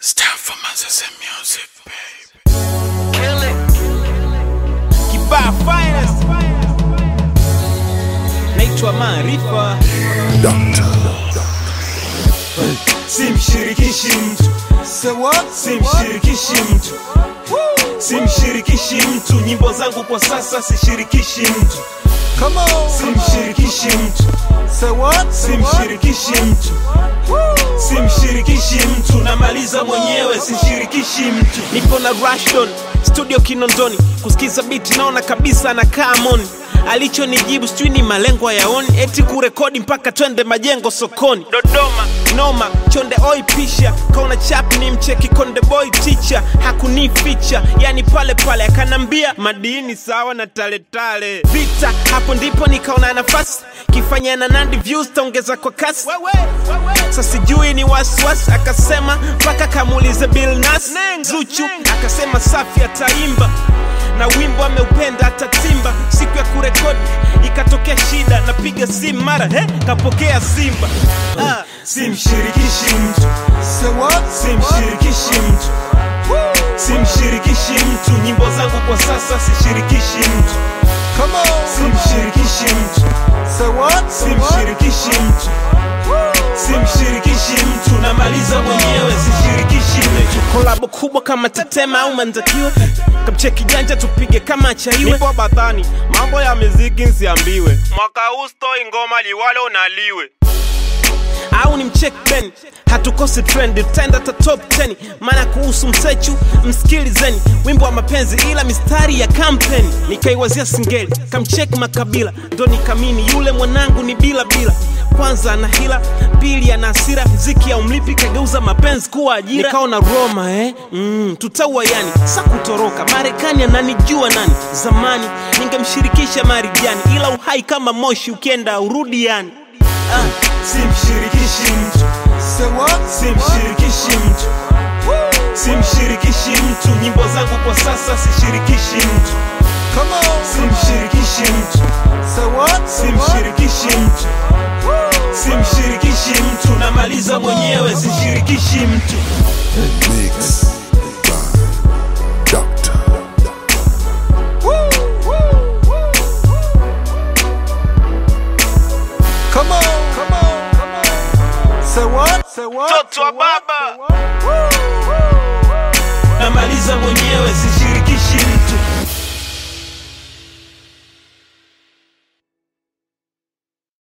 Start for Manchester music, baby. Kibaa finest naitwa Maarifa, simshirikishi mtu simshirikishi mtu simshirikishi mtu nyimbo zangu kwa sasa sishirikishi mtu simshirikishi mtu simshirikishi mtu simshirikishi mtu namaliza mwenyewe sishirikishi mtu nipo na Rashdon studio Kinondoni, kusikiza biti naona kabisa anakaa moni. Alichonijibu sijui ni malengo yaoni, eti kurekodi mpaka twende majengo sokoni. Dodoma noma, chonde oi pisha, kaona chap ni mcheki konde boy teacher, hakunificha yani pale pale, akanambia madini sawa na taletale vita. Hapo ndipo nikaona nafasi kifanya na Nandi views taongeza kwa kasi sasa sijui ni wasiwasi, akasema mpaka kamuulize Bill Nas Zuchu akasema safi ataimba na wimbo ameupenda atatimba. Siku ya kurekodi ikatokea shida, napiga simu mara he, kapokea Simba ah. simshirikishi mtu simshirikishi mtu simshirikishi mtu nyimbo zangu kwa sasa sishirikishi mtu simshirikishi mtu simshirikishi mtu simshirikishi mtu namaliza mwenyewe sishirikishi mtu kolabo kubwa kama Tetema au Mandakiwe, kamcheki janja tupige kama chaiwe. Nipo badhani, mambo ya muziki nsiambiwe, mwaka huu stoi ngoma liwalo naliwe au ni mcheck Ben, hatukosi trend, tutaenda ta top 10. Maana kuhusu msechu msikilizeni, wimbo wa mapenzi ila mistari ya kampeni. Nikaiwazia singeli, kamcheck Makabila, ndo nikamini yule mwanangu ni bila bila. Kwanza ana hila, pili ana hasira, mziki ya umlipi kageuza mapenzi kuwa ajira. Nikaona Roma eh, mm, tutaua yani, sa kutoroka Marekani ananijua nani? Zamani ningemshirikisha Marijani, ila uhai kama moshi ukienda urudi yani ah. simshirikishi mtu simshirikishi mtu simshirikishi mtu nyimbo zangu kwa sasa sishirikishi mtu simshirikishi mtu simshirikishi mtu simshirikishi mtu namaliza mwenyewe sishirikishi mtu Mix by Doctor. Mtoto wa baba namaliza mwenyewe sishirikishi